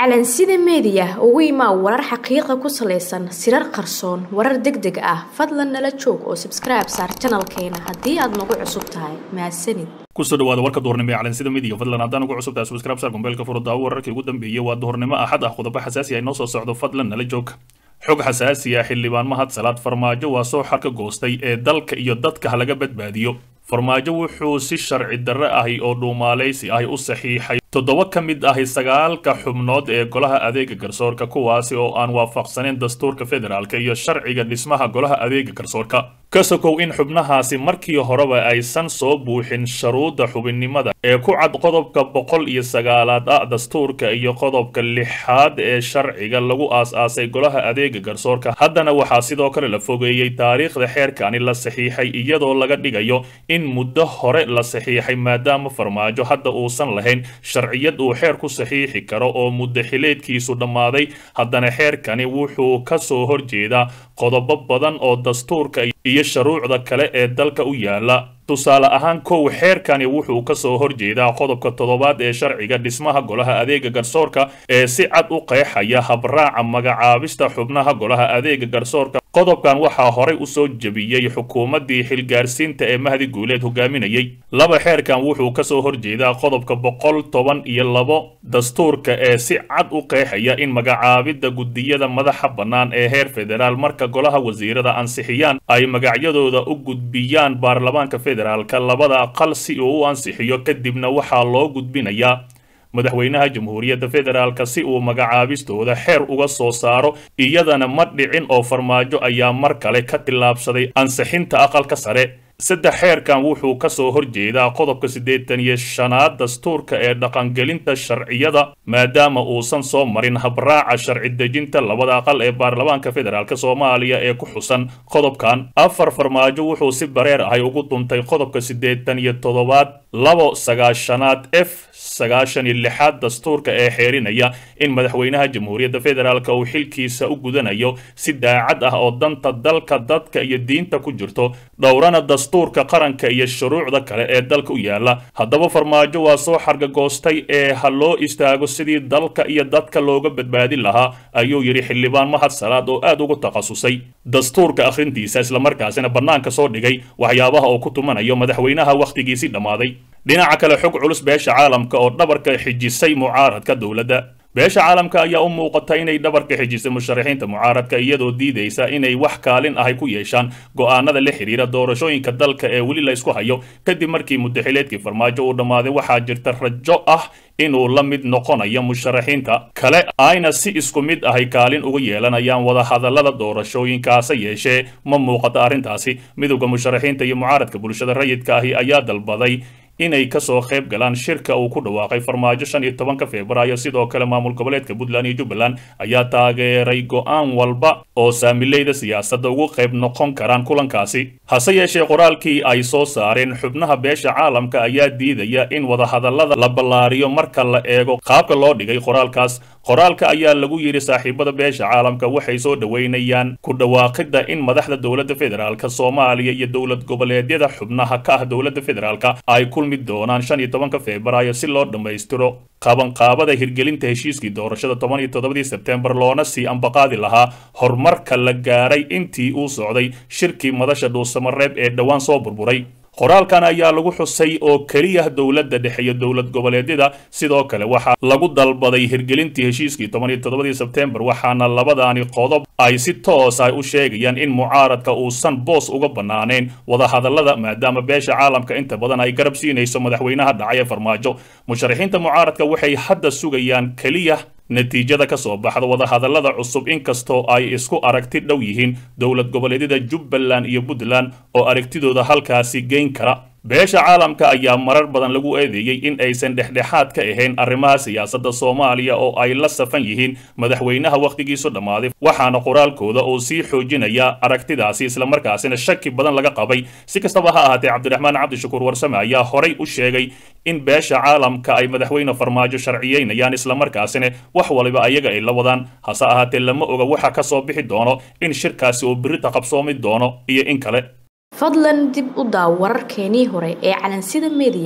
calansida meediya ugu imaa warar xaqiiqa ku salaysan sirar qarsoon warar deg deg ah fadlan nala joog oo sabskribe saar janalkeena haddii aad nagu cusub tahay mahadsanid kusoo dhawaada warka duhurnimo ee calansida midiga fadlan haddaan ugu cusubtahay subscribe saar gombeelka furudaawo wararkii ugu dambeeyey waa duhurnimo axad ah qodobo xasaasi ah inoo soo socdo fadlan nala joog xog xasaasi ah xildhibaan mahad salaad farmaajo waa soo xarka goostay ee dalka iyo dadka ha laga badbaadiyo farmaajo wuxuu si sharci darre ahi oo dhuumaalaysi ahi u saxiixay toddoba ka mid ahi sagaalka xubnood ee golaha adeega garsoorka kuwaasi oo aan waafaqsaneyn dastuurka federaalka iyo sharciga dhismaha golaha adeega garsoorka ka sokow in xubnahaasi markii horeba aysan soo buuxin sharuudda xubinnimada ee ku cad qodobka boqol iyo sagaalaad ah dastuurka iyo qodobka lixaad ee sharciga lagu aas-aasay golaha adeega garsoorka haddana waxaa sidoo kale la fogeeyey taariikhda xeerkani la saxiixay iyadoo laga dhigayo in muddo hore la saxiixay maadaama farmaajo hadda uusan lahayn sharciyad uu xeer ku saxiixi karo oo muddo xileedkiisu dhammaaday haddana xeerkani wuxuu ka soo horjeedaa qodobo badan oo dastuurka iyo shuruucda kale ee dalka u yaala tusaale ahaan kow xeerkani wuxuu ka soo horjeedaa qodobka toddobaad ee sharciga dhismaha golaha adeega garsoorka ee si cad u qeexaya habraaca magacaabista xubnaha golaha adeega garsoorka qodobkan waxaa horay u soo jebiyey xukuumaddii xilgaarsiinta ee mahdi guuleed hogaaminayay laba xeerkan wuxuu ka soo horjeedaa qodobka boqol toban iyo labo dastuurka ee si cad u qeexaya in magacaabidda guddiyada madaxa bannaan ee heer federaal marka golaha wasiirada ansixiyaan ay magacyadooda u gudbiyaan baarlamaanka federaalka labada aqal si uu u ansixiyo kadibna waxaa loo gudbinayaa madaxweynaha jamhuuriyadda federaalka si uu magacaabistooda xeer uga soo saaro iyadana ma dhicin oo farmaajo ayaa mar kale ka tillaabsaday ansixinta aqalka sare saddex xeerkan wuxuu ka soo horjeedaa qodobka siddeetan iyo shanaad dastuurka ee dhaqangelinta sharciyada maadaama uusan soo marin habraaca sharci dejinta labada aqal ee baarlamaanka federaalk soomaaliya ee ku xusan qodobkan afar farmaajo wuxuu si bareer ahay ugu duntay qodobka siddeetan iyo toddobaad labo sagaashanaad f sagaashan iyo lixaad dastuurka ee xeerinaya in madaxweynaha jamhuuriyadda federaalk uu xilkiisa u gudanayo si daacad ah oo danta dalka dadka iyo diinta ku jirto dhowrana dastuurka qaranka iyo shuruucda kale ee dalka u yaala haddaba farmaajo waa soo xargagoostay ee ha loo istaago sidii dalka iyo dadka looga badbaadin lahaa ayuu yidhi xildhibaan mahad salaad oo aad ugu takhasusay dastuurka akhrintiisa islamarkaasina bannaanka soo dhigay waxyaabaha oo ku tumanayo madaxweynaha wakhtigiisii dhammaaday dhinaca kale xog culus beesha caalamka oo dhabarka xijisay mucaaradka dowladda beesha caalamka ayaa u muuqata inay dhabarka xijisay musharaxiinta mucaaradka iyadoo diidaysa inay wax kaalin ahay ku yeeshaan go'aanada la xidhiira doorashooyinka dalka ee weli la isku hayo kadib markii muddaxileedkii farmaajo uu dhammaaday waxaa jirta rajo ah inuu la mid noqonayo musharaxiinta kale ayna si isku mid ahay kaalin uga yeelanayaan wadahadallada doorashooyinkaase yeeshee ma muuqato arrintaasi midowda musharaxiinta iyo mucaaradka bulshada rayidka ahi ayaa dalbaday inay kasoo qayb galaan shirka uu ku dhawaaqay farmaajo shan iyo tobanka februaayo sidoo kale maamul goboleedka puntland iyo jubbaland ayaa taageeray go'aan walba oo saamileyda siyaasadda ugu qayb noqon karaan kulankaasi hase yeeshee qoraalkii ay soo saareen xubnaha beesha caalamka ayaa diidaya in wadahadallada la ballaariyo marka la eego qaabka loo dhigay qoraalkaas qoraalka ayaa lagu yidhi saaxiibada beesha caalamka waxay soo dhoweynayaan ku dhawaaqidda in madaxda dowladda federaalk soomaaliya iyo dowlad goboleedyada xubnaha ka ah dowladda federaalk ay kulmi doonaan shan iyo tobanka februaayo si loo dhammaystiro qabanqaabada hirgelinta heshiiskii doorashada toban iyo toddobadii sebtembar loona sii ambaqaadi lahaa horumarka la gaaray intii uu socday shirkii madasha dhuusamareeb ee dhowaan soo burburay qoraalkan ayaa lagu xusay oo keliya dowladda dhexe iyo dowlad goboleedyada sidoo kale waxaa lagu dalbaday hirgelintii heshiiskii toban iyo toddobadii sebtembar waxaana labadaani qodob ay si toos ah u sheegayaan in mucaaradka uusan boos uga bannaanayn wadahadallada maadaama beesha caalamka inta badan ay garab siinayso madaxweynaha dhacay ee farmaajo musharaxiinta mucaaradka waxay hadda sugayaan keliya natiijada ka soo baxda wadahadallada cusub inkastoo ay isku aragti dhow yihiin dowlad goboleedyada jubbaland iyo puntland oo aragtidooda halkaasi geyn kara beesha caalamka ayaa marar badan lagu eedeeyey in aysan dhexdhexaad ka ahayn arrimaha siyaasadda soomaaliya oo ay la safan yihiin madaxweynaha wakhtigiisu dhammaaday waxaana qoraalkooda uu sii xoojinaya aragtidaasi islamarkaasina shaki badan laga qabay si kastaba ha ahaatee cabdiraxmaan cabdishakuur warsame ayaa horay u sheegay in beesha caalamka ay madaxweyne farmaajo sharciyeynayaan islamarkaasina wax waliba ayaga ay la wadaan hase ahaatee lama oga waxa ka soo bixi doono in shirkaasi uu birita qabsoomi doono iyo in kale fadlan dib u daaw wararkeenii hore ee calansida meediya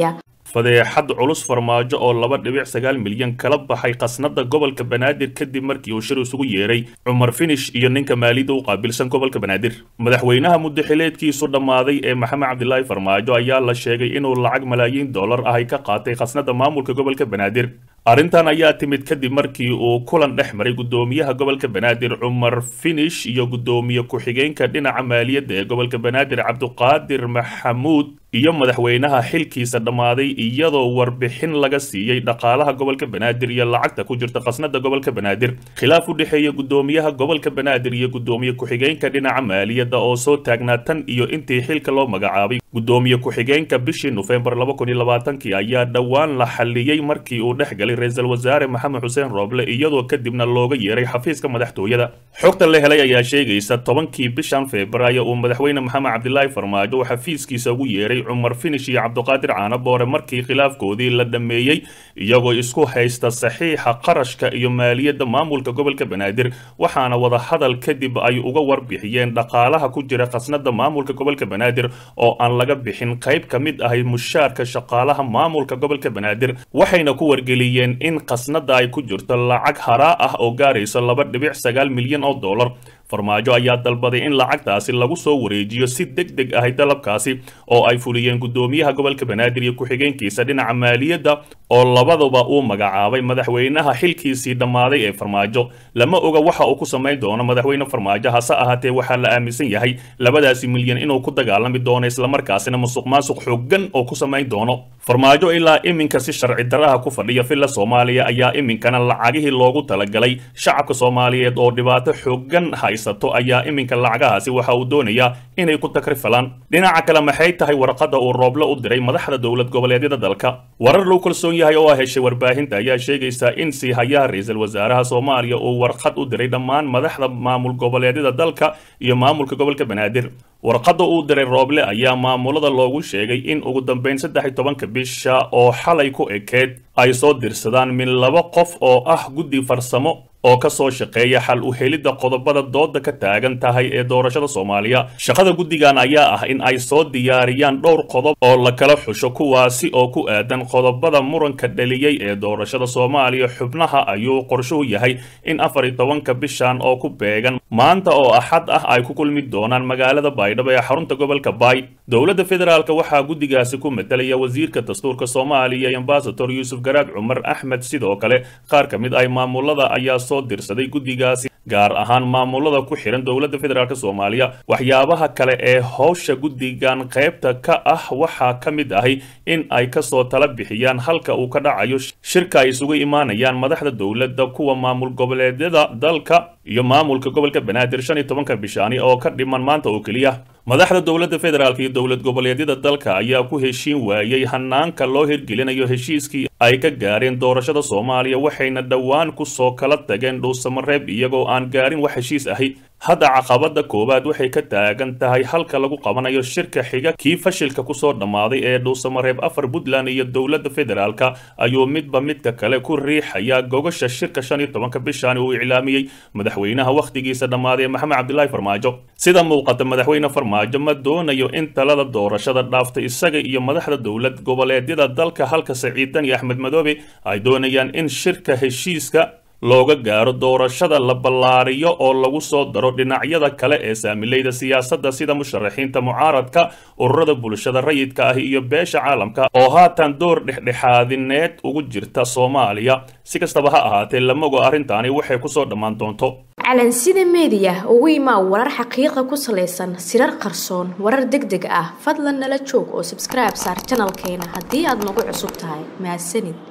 fadeexad culus farmaajo oo laba dhibic sagaal milyan kala baxay khasnada gobolka banaadir kadib markii uu shir isugu yeeray cumar finish iyo ninka maaliyadda u qaabilsan gobolka banaadir madaxweynaha muddaxileedkiisu dhammaaday ee maxamed cabdilaahi farmaajo ayaa la sheegay inuu lacag malaayiin dollar ah ay ka qaatay khasnada maamulka gobolka banaadir arrintan ayaa timid kadib markii uu kulan dhex maray guddoomiyaha gobolka banaadir cumar finish iyo guddoomiye ku-xigeenka dhinaca maaliyadda ee gobolka banaadir cabduqaadir maxamuud iyo madaxweynaha xilkiisa dhammaaday iyadoo warbixin laga siiyey dhaqaalaha gobolka banaadir iyo lacagta ku jirta khasnada gobolka banaadir khilaaf u dhexeeya guddoomiyaha gobolka banaadir iyo guddoomiye ku-xigeenka dhinaca maaliyadda oo soo taagnaa tan iyo intii xilka loo magacaabay guddoomiye ku-xigeenka bishii nofembar laba kun iyo labaatankii ayaa dhowaan la xalliyey markii uu dhex galay ra-iisul wasaare maxamed xuseen rooble iyadoo kadibna looga yeeray xafiiska madaxtooyada xogta la helay ayaa sheegaysa tobankii bishan febraayo uu madaxweyne maxamed cabdilaahi farmaajo uu xafiiskiisa ugu yeeray cumar finish iyo cabduqaadir caanaboore markii khilaafkoodii la dhammeeyey iyagoo isku haysta saxiixa qarashka iyo maaliyadda maamulka gobolka banaadir waxaana wadahadal kadib ay uga warbixiyeen dhaqaalaha ku jira khasnada maamulka gobolka banaadir oo aan laga bixin qayb ka mid ahay mushaarka shaqaalaha maamulka gobolka banaadir waxayna ku wargeliyeen in khasnada ay ku jirto lacag haraa ah oo gaarayso laba dhibic sagaal milyan oo dollar farmaajo ayaa dalbaday in lacagtaasi lagu soo wareejiyo si deg deg ahay dalabkaasi oo ay fuliyeen guddoomiyaha gobolka banaadir iyo ku-xigeenkiisa dhinaca maaliyadda oo labaduba uu magacaabay madaxweynaha xilkiisii dhammaaday ee farmaajo lama oga waxa uu ku samayn doono madaxweyne farmaajo hase ahaatee waxaa la aaminsan yahay labadaasi milyan inuu ku dagaalami doono islamarkaasina musuq maasuq xooggan oo ku samayn doono farmaajo ilaa iminka si sharci daraha ku fadhiya villa soomaaliya ayaa iminkana lacagihii loogu talagalay shacabka soomaaliyeed oo dhibaato xooggan haysato ayaa iminka lacagahaasi waxa uu doonayaa inay ku takrifalaan dhinaca kale maxay tahay warqadda uu rooble u diray madaxda dowlad goboleedyada dalka warar loo kalsoon yahay oo heshay warbaahinta ayaa sheegaysa in siihayaha ra-iisul wasaaraha soomaaliya uu warqad u diray dhammaan madaxda maamul goboleedyada dalka iyo maamulka gobolka banaadir warqadda uu diray rooble ayaa maamulada loogu sheegay in ugu dambeyn saddex iyo tobanka bisha oo xalay ku ekeed ay soo dirsadaan min laba qof oo ah guddi farsamo oo ka soo shaqeeya xal u helidda qodobada dooda ka taagan tahay ee doorashada soomaaliya shaqada guddigan ayaa ah in ay soo diyaariyaan dhowr qodob oo la kala xusho kuwaasi oo ku aadan qodobada muranka dhaliyey ee doorashada soomaaliya xubnaha ayuu qorshuhu yahay in afar iyo tobanka bishan oo ku beegan maanta oo axad ah ay ku kulmi doonaan magaalada baydhabo ee xarunta gobolka baay dowladda federaalk waxaa guddigaasi ku matalaya wasiirka dastuurka soomaaliya ambasador yuusuf garaad cumar axmed sidoo kale qaar ka mid ay maamulada ayaa soo dirsaday guddigaasi gaar ahaan maamulada ku xihan dowladda federaalk soomaaliya waxyaabaha kale ee howsha guddigan qaybta ka ah waxaa ka mid ahi in ay kasoo tala bixiyaan halka uu ka dhacayo shirka ay isugu imaanayaan madaxda dowladda kuwa maamul goboleedyada dalka iyo maamulka gobolka banaadir shan iyo tobanka bishaani oo ka dhiman maanta oo keliya madaxda dowladda federaalk iyo dowlad goboleedyada dalka ayaa ku heshiin waayey hanaanka loo hirgelinayo heshiiskii ay ka gaareen doorashada soomaaliya waxayna dhowaan kusoo kala tageen dhuusamareeb iyagoo aan gaarin wax heshiis ahi hadda caqabada koowaad waxay ka taagan tahay halka lagu qabanayo shirka xiga kii fashilka kusoo dhammaaday ee dhuusamareeb afar puntland iyo dowladda federaalka ayuu midba midka kale ku riixaya gogasha shirka shan iyo tobanka bishan uu iclaamiyey madaxweynaha wakhtigiisa dhammaaday maxamed cabdilaahi farmaajo sida muuqata madaxweyne farmaajo ma doonayo in talada doorashada dhaaftay isaga iyo madaxda dowlad goboleedyada dalka halka saciidan iyo axmed madoobe ay doonayaan in shirka heshiiska looga gaaro doorashada la ballaariyo oo lagu soo daro dhinacyada kale ee saamilayda siyaasadda sida musharaxiinta mucaaradka ururada bulshada rayidka ah iyo beesha caalamka oo haatan door dhexdhexaadineed ugu jirta soomaaliya si kastaba ha ahaatee lamago arrintaani waxay kusoo dhammaan doonto calansida meediya ugu imaa warar xaqiiqa ku salaysan sirar qarsoon warar deg deg ah fadlan nala joog oo sabskribe saar janalkeena haddii aad nagu cusub tahay mahadsanid